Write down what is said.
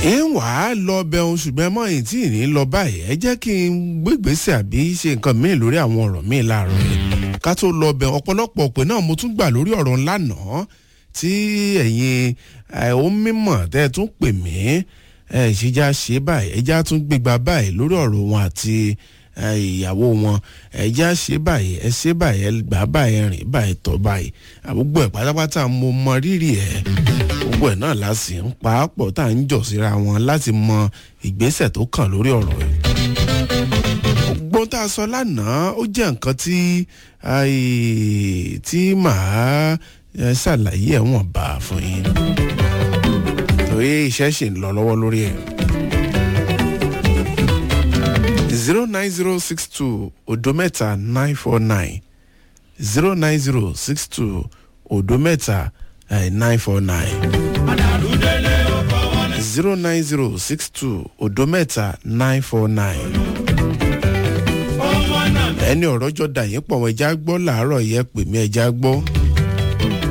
ń wà á lọ bẹun ṣùgbọ́n mọ́ èyí tí ì ní lọ báyìí ẹ jẹ́ kí n gbégbèsè àbí ṣe nǹkan míì lórí àwọn ọ̀rọ̀ míì láàárọ̀ yìí ká tó lọ bẹ ọ̀pọ̀lọpọ̀ pé náà mo tún gbà lórí ọ̀rọ̀ ńlá náà tí ẹ̀yin ó mímọ̀ tẹ́ ẹ tún pè mí ẹ ṣèjà ṣe báyìí ẹjá tún gbégbá báyìí lórí ọ̀rọ̀ wọn àti ìyàwó wọn ẹjá ṣe báyìí ẹ ṣe báyìí ẹ gbà báyìí ẹ rìn báyìí tọ́ báyìí àgbogbo ẹ̀ pátápátá mo mọ rírì ẹ̀ gbogbo ẹ̀ náà la sì ń pa á pọ̀ tá à ń jọ̀ síra wọn láti mọ ìgbésẹ̀ tó kàn lórí ọ̀rọ̀ yìí gbogbo tá a sọ lánàá ó jẹ́ nǹkan tí tí màá ṣàlàyé ẹ̀ wọ̀n bá fún yín torí iṣẹ́ ṣì ń lọ lọ́wọ́ lórí ẹ̀. zero nine zero six two odo mẹ́ta nine four nine zero nine zero six two odo mẹ́ta nine four nine zero nine zero six two odo mẹ́ta nine four nine ẹni ọ̀rọ̀ jọ dà yín pọ̀ wọ́n ẹja gbọ́ làárọ̀ yẹ pè mí ẹja gbọ́.